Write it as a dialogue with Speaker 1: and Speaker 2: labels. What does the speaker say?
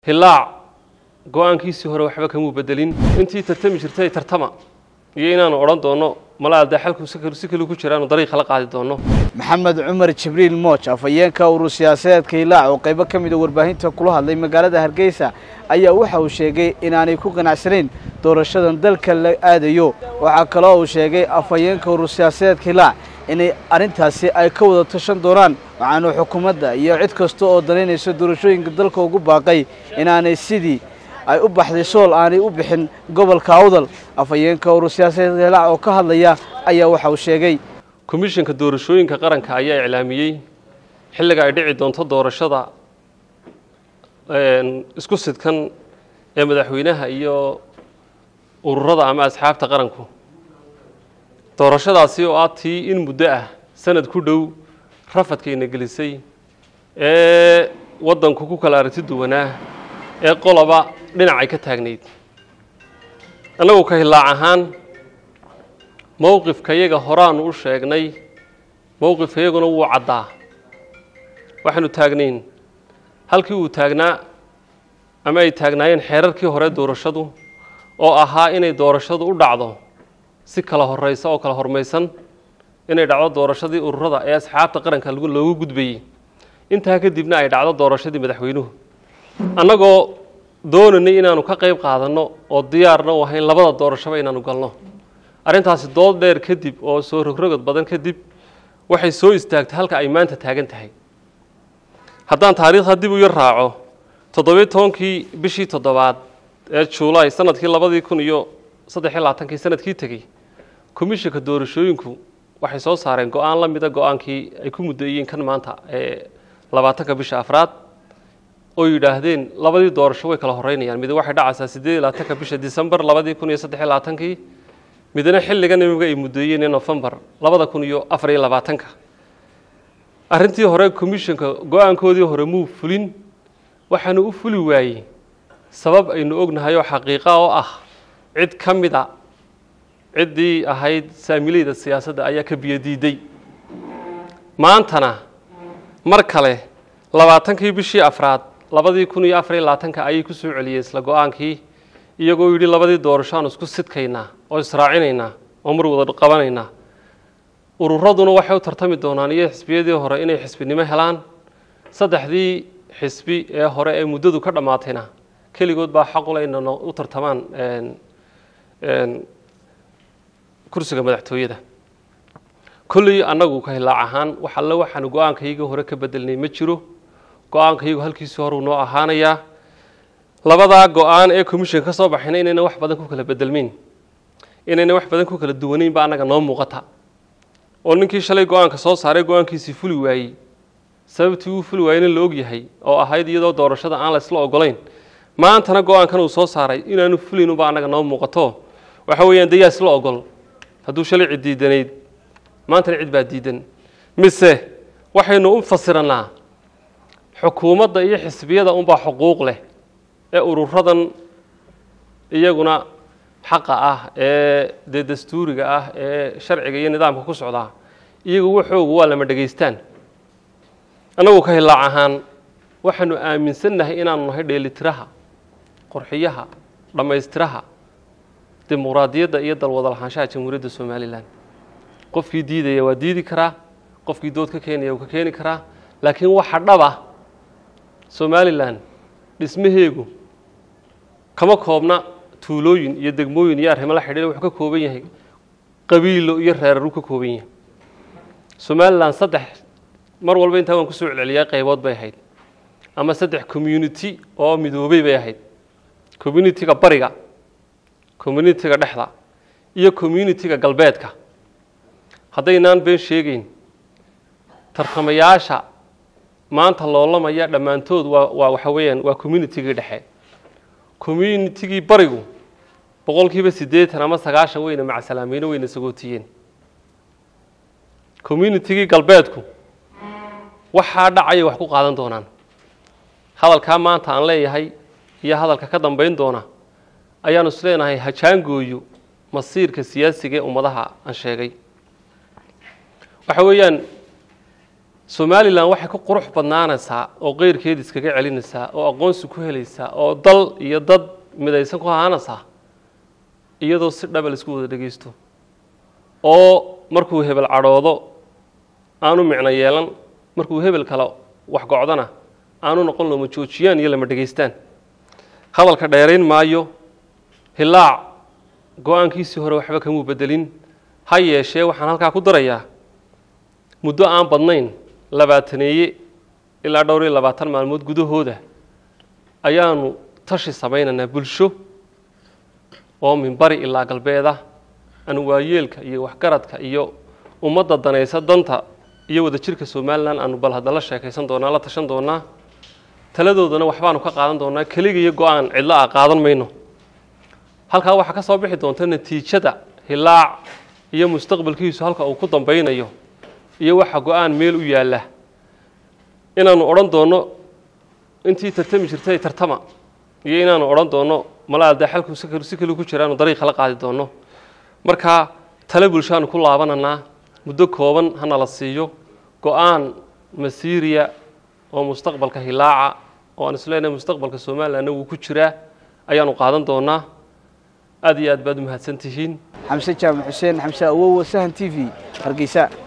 Speaker 1: hilaac go-aankiisii hore waxba kamuu bedelin intii tartami jirtay tartama iyo inaanu odhan doono mala dee xalku si kale ku jiraanu dariiqa la qaadi doono
Speaker 2: maxamed cumar jibriil mooj afhayeenka urur siyaasadeedka hilaac oo qaybo ka mid a warbaahinta kula hadlay magaalada hargeysa ayaa waxa uu sheegay inaanay ku ganacsanayn doorashadan dalka la aadayo waxaa kaloo uu sheegay afhayeenka urur siyaasadeedka hilaac inay arrintaasi ay ka wada tashan doonaan waxaanu xukuumadda iyo cid kasta oo danaynaysa doorashooyinka dalka ugu baaqay inaanay sidii ay u baxday sool aanay u bixin gobolka awdal afhayeenka urur siyaasadeedka hilaac oo ka hadlaya ayaa waxa uu sheegay
Speaker 1: komishanka doorashooyinka qaranka ayaa iclaamiyey xilliga ay dhici doonto doorashada isku sidkan ee madaxweynaha iyo ururada ama asxaabta qaranku doorashadaasi oo ah tii in muddo ah sanad ku dhow rafadkayna gelisay ee waddanku ku kala aragti duwanaa ee qoloba dhinacay ka taagnayd annagu ka hilaac ahaan mowqifka yaga horaanu u sheegnay mowqifka yaguna wuu caddaa waxaanu taagnayn halkii uu taagnaa ama ay taagnaayeen xeerarkii hore doorashadu oo ahaa inay doorashadu u dhacdo si kala horeysa oo kala hormaysan inay dhacdo doorashadii ururada ee asxaabta qaranka loogu gudbayey intaa kadibna ay dhacdo doorashadii madaxweynuhu annagoo doonanay inaanu ka qayb qaadanno oo diyaarna u ahayn labada doorashaba inaanu galno arrintaasi dood dheer kadib oo soo rogrogod badan kadib waxay soo istaagtay halka ay maanta taagan tahay haddaan taariikhda dib u yar raaco toddobiyo tobankii bishii toddobaad ee juulaay sanadkii labadii kun iyo saddexiyo labaatankii sanadkii tegey komishanka doorashooyinku waxay soo saareen go-aan la mida go-aankii ay ku muddeeyeen kan maanta ee labaatanka bisha afraad oo yidhaahdeen labadii doorasho way kala horeynayaan mid waxay dhacaysaa siddeed iyo labaatanka bisha december labadii kun iyo saddexiyo labaatankii midna xilligan imiga ay muddeeyeen ee novembar labada kun iyo afar iyo labaatanka arrintii hore commissionka go-aankoodii hore muu fulin waxaanu u fuli waayey sabab aynu ognahay oo xaqiiqa oo ah cid ka mid a ciddii ahayd saamileyda siyaasadda ayaa ka biyodiiday maantana mar kale labaatankii bishii afraad labadii kun iyo afar iyo labaatanka ayay ku soo celiyeen isla go-aankii iyagoo yidhi labadii doorasho aanu isku sidkaynaa oo israacinaynaa oo mar wada qabanaynaa ururaduna waxay u tartami doonaan iyo xisbiyadii hore inay xisbinimo helaan saddexdii xisbi ee hore ee muddadu ka dhammaatayna keligood baa xaqule ina u tartamaan kursiga madaxtooyada kolley annagu ka hilaac ahaan wax alle waxaanu go-aankaygii hore ka bedelnay ma jiro go-aankaygu halkiisii horeu noo ahaanayaa labadaa go-aan ee commission ka soo baxayna inayna wax badan ku kala bedelmeyn inayna wax badan ku kala duwaneyn ba annaga noo muuqata oo ninkii shalay go-aanka soo saaray go-aankiisii fuli waayey sababtii uu fuli waayeyna la og yahay oo ahayd iyadoo doorashada aan la isla ogolayn maantana go-aankan uu soo saaray inaanu fulinunba annaga noo muuqato waxa weeyaan dayaa isla ogol hadduu shalay cid diidanayd maantana cid baa diidan mise waxaynu u fasirannaa xukuumadda iyo xisbiyada unbaa xuquuq leh ee ururadan iyaguna xaqa ah ee dee dastuuriga ah ee sharciga iyo nidaamka ku socdaa iyagu waxoogu waa lama dhegaystaan annagu ka hilaac ahaan waxaanu aaminsannahay inaanu nahay dheelitiraha qorxiyaha dhammaystiraha dimuqraadiyadda iyo dalwada lahaanshaha jamhuuriyadda somalilan qofkii diidaya waa diidi karaa qofkii dood ka keenaya wuu ka keeni karaa laakiin waxa dhaba somalilan dhismaheegu kama koobna tuulooyin iyo degmooyin iyo arrimo la xidhiira wuxuu ka kooban yahay qabiilo iyo reeraruu ka kooban yahay somalilan saddex mar walba intaa waan kusoo celceliyaa qaybood bay ahayd ama saddex community oo midoobey bay ahayd communitiga bariga communitiga dhexda iyo communitiga galbeedka haddaynaan been sheegeyn tartamayaasha maanta loolamaya dhammaantood waa waa waxa weeyaan waa communitigii dhexe communitigii barigu boqol kiiba siddeetan ama sagaashan weyna macsalaameyno weyna sagootiyeen communitigii galbeedku waxaa dhacaya wax ku qaadan doonaan hadalkaa maanta aan leeyahay iyo hadalka ka dambeyn doona ayaanu is leenahay hajaangooyo masiirka siyaasiga ee ummadaha aan sheegay waxa weeyaan somalilan waxay ku qurux badnaanaysaa oo qeyrkeeda iskaga celinaysaa oo aqoonsi ku helaysaa oo dal iyo dad midaysan ku ahaanaysaa iyadoo si dhaba laisku wada dhegeysto oo markuu hebel cadhoodo aanu micno yeelan markuu hebel kale wax gocdana aanu noqon looma joojiyaan iyo lama dhegaystaan hadalka dheerayn maayo hilaac go-aankiisii hore waxba kamuu bedelin ha yeeshee waxaan halkaa ku darayaa muddo aan badnayn labaataneeye ilaa dhowr iyo labaatan maalmood gudahooda ayaanu tashi samaynaynaa bulsho oo minbari ilaa galbeeda aanu waayeelka iyo waxgaradka iyo ummadda danaysa danta iyo wadajirka somalilan aanu bal hadda la sheekaysan doonaa la tashan doonaa taladoodana waxbaanu ka qaadan doonaa keliga iyo go-aan cidlo ah qaadan mayno halkaa waxaa ka soo bixi doonta natiijada hilaac iyo mustaqbalkiisu halka uu ku dambeynayo iyo waxa go-aan meel u yaalla inaanu odhan doonno intii tartami jirtay tartama iyo inaanu odhan doonno malaa dee xalku si kaliu ku jiraanu dariiqa la qaadi doonno marka tale bulshaanu ku laabananaa muddo kooban hana la siiyo go-aan masiiriya oo mustaqbalka hilaaca oo aan isleenahay mustaqbalka somalilanna wuu ku jiraa ayaanu qaadan doonaa aad iyo aad baad umahadsan tihiin
Speaker 2: xamse jaamac xuseen xamse awowa sahan t v hargeysa